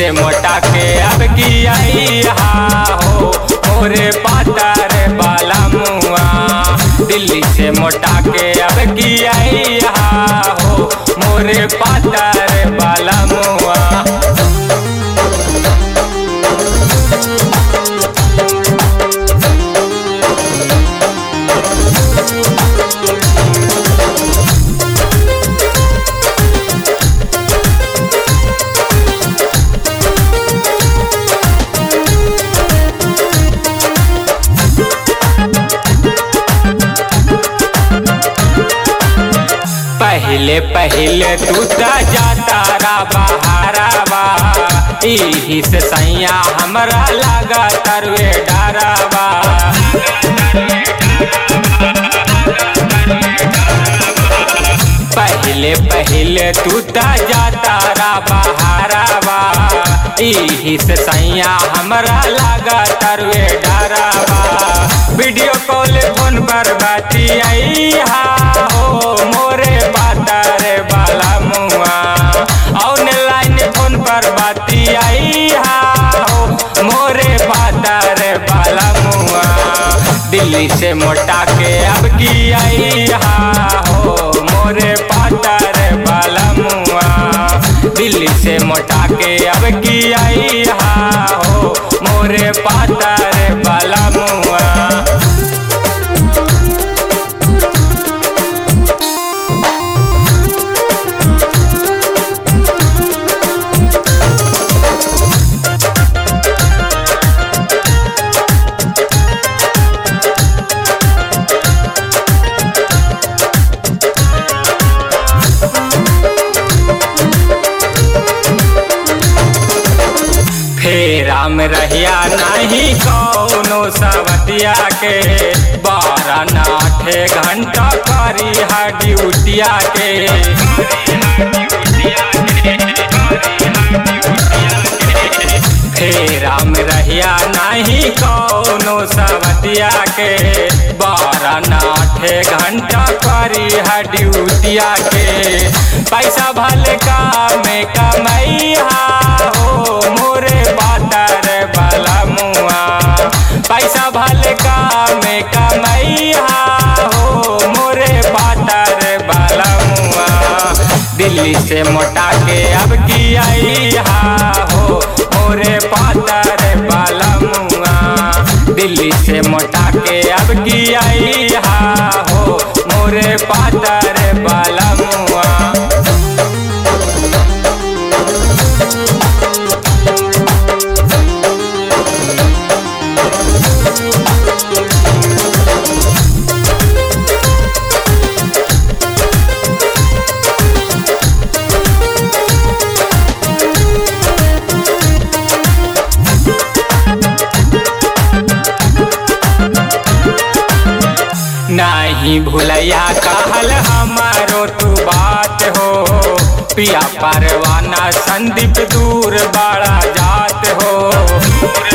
से मोटा के अब की आई हा हो मोरे पातर बाला मुआ दिल्ली से मोटा के अब की आई हा हो मोरे पातर बाला मुआ पहले पहले तू त जाता रा बहारावा इही से सैया हमरा लगा तरवे डरावा पहले पहले तू त जाता रा बहारावा इही से सैया हमरा लगा तरवे डरावा वीडियो कॉल फोन पर बाती आई हा हो मोरे पातर बाला मुआ ऑनलाइन फोन पर बाती आई हा हो मोरे पातर बाला मुआ दिल्ली से मोटा के अब की आई हा हो मोरे पातर बाला मुआ दिल्ली से मोटा के अब की आई हा हो मोरे पातर बाला मुआ फेरा में रहिया नहीं कौनो सवतिया के बारह नाठे घंटा करी है ड्यूटिया के फेरा में रहिया नहीं कौनो सवतिया के बारह नाठे घंटा करी है ड्यूटिया के पैसा भले का में कमैया हो मोरे पातर बाला मुआ पैसा भले का में कमैया हो मोरे पातर बाला मुआ दिल्ली से मोटा के अब की आई हा हो मोरे पातर बाला मुआ दिल्ली से मोटा के अब की आई हा हो मोरे पातर बाला मुआ नहीं भूलैया कहल हमारो तू बात हो पिया परवाना संदीप दूर बड़ा जात हो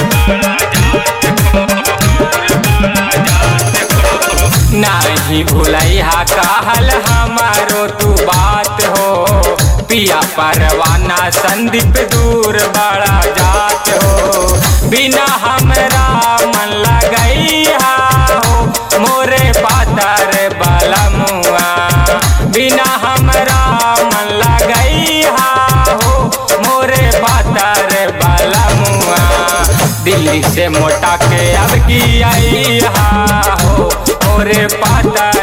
नहीं भूलैया कहल हमारो तू बात हो पिया परवाना संदीप दूर बड़ा जात हो बिना हमरा मन लगैया हो मोरे पातर बाला मुआ बिना हमरा मन लगैया हो मोरे पातर बाला मुआ दिल्ली से मोटा के अब की आई हा हो मोरे पातर